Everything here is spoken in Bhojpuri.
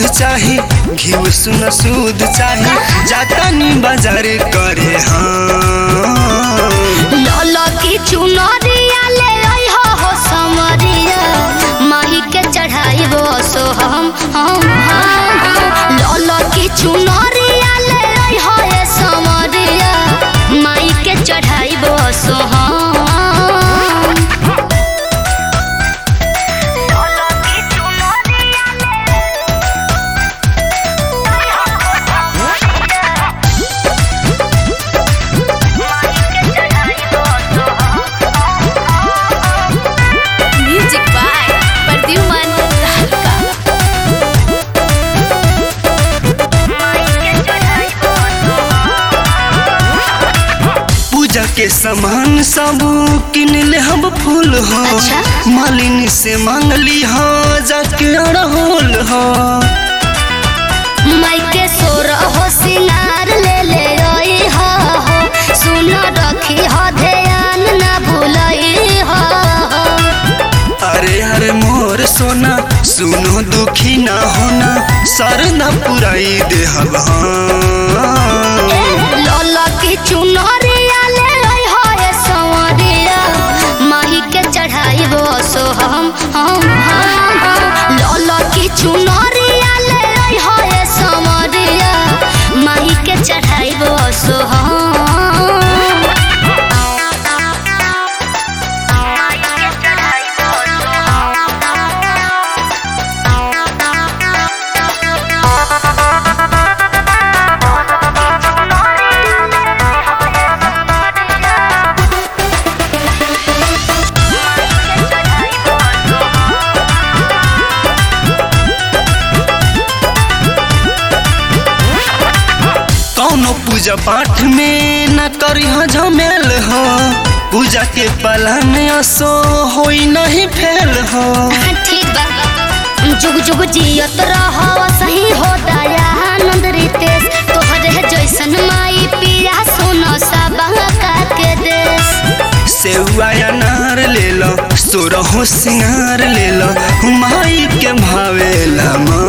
चाही घिउ सुन सूद चाही जातानी बाजार करे हाँ लल की चुनरिया ले आई हो हो समरिया माही के चढ़ाई वो सो हम हम हम लल की चुनरिया ले आई हो ए समरिया माही के चढ़ाई वो सो हम Music by Perdiuman Dhaka. पूजा के सामान सब किन ले हम फूल हो अच्छा। मालिनी से मांगली हो जाके अड़होल हो माई के सोर हो सिंगार ले ले आई हो हो सुन रखी हो ध्यान ना भूलई हो अरे अरे मोर सोना सुनो दुखी ना होना सर न पुराई देहब हाँ। लल की चुनरिया ले आई हो ए संवरिया माही के चढ़ाई वो सो हम हम हम हम लल की चुनरिया ले आई हो ए संवरिया माही के चढ़ाई वो सो हम कौनो पूजा पाठ में न करी झमेल हो पूजा के पलन असो होई नहीं फेल हो ठीक बा जुग जुग जियत रह सही हो दया आनंद रितेश तोहरे जैसन माई पिया सुनो सबा के देश सेवा अनार ले लो सोरहो सिंगार ले लो माई के भावेला माँ